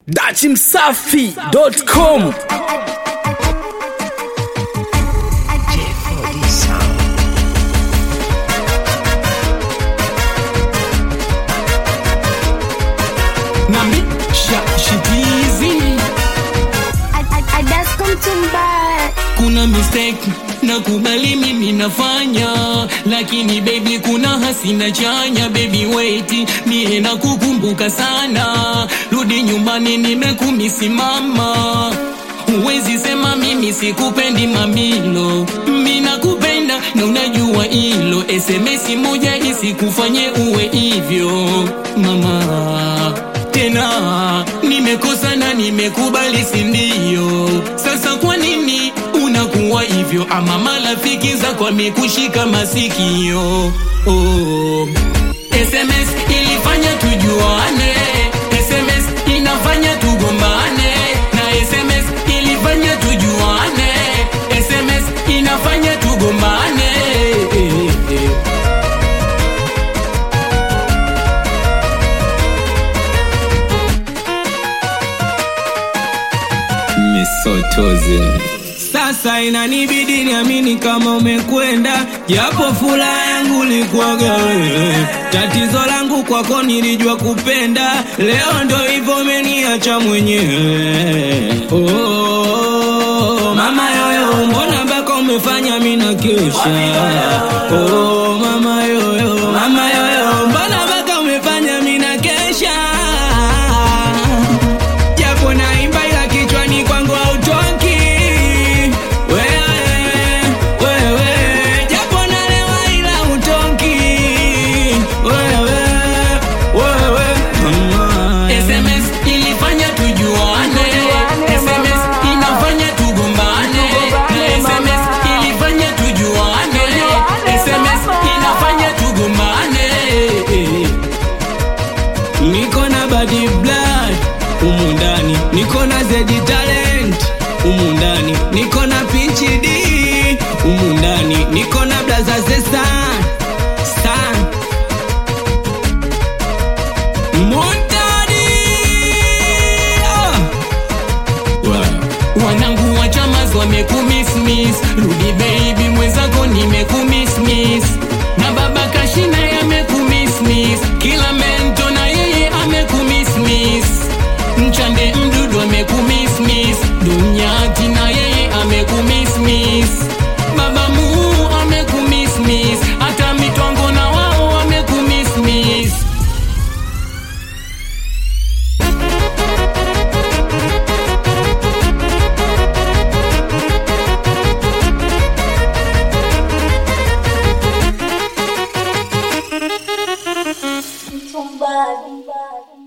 dachimsafi.com nami shashitizi kuna mistake na kubali mimi nafanya lakini baby kuna hasina chanya baby wait mie na kukumbuka sana rudi nyumbani nimekumisimama huwezi sema mimi sikupendi mamilo mi nakupenda na unajua hilo sms moja isikufanye uwe hivyo mama tena nimekosa na nimekubali sindio sasa kwa nini unakuwa hivyo ama marafiki zako amekushika masikio oh. sms ilifanya tujuane sms inafanya tugombane na sms ilifanya tujuane sms inafanya tugombane misotozi Sasa inanibidi niamini kama umekwenda, japo furaha yangu likuwaga wewe. Tatizo langu kwako nilijua kupenda, leo ndo hivyo umeniacha mwenyewe. Oh, mama yoyo, mbona mpaka umefanya mimi na kesha? Oh, mama yoyo, mama yoyo, mbona mpaka umefanya mimi na kesha? japo naimba ila kichwani kwangu hautoki wewe wewe japo nalewa ila hutoki wewe wewe mama SMS ilifanya tujuane, SMS inafanya tugombane, na SMS ilifanya tujuane, SMS inafanya tugombane. niko na badi blood humu ndani niko na zedi talent humu ndani niko na pinchi d humu ndani niko na blaza zesan san Muntadi ah. wow. Wanangu wa chamas wamekumismis, rudi baby mwenzako nimekumismis, na baba kashina yamekumismis, kila mento na yeye amekumismis, mchande mdudu amekumismis, dunyati na yeye amekumismis, baba muu amekumismis, hata mitwango na wao wamekumismis. Somebody.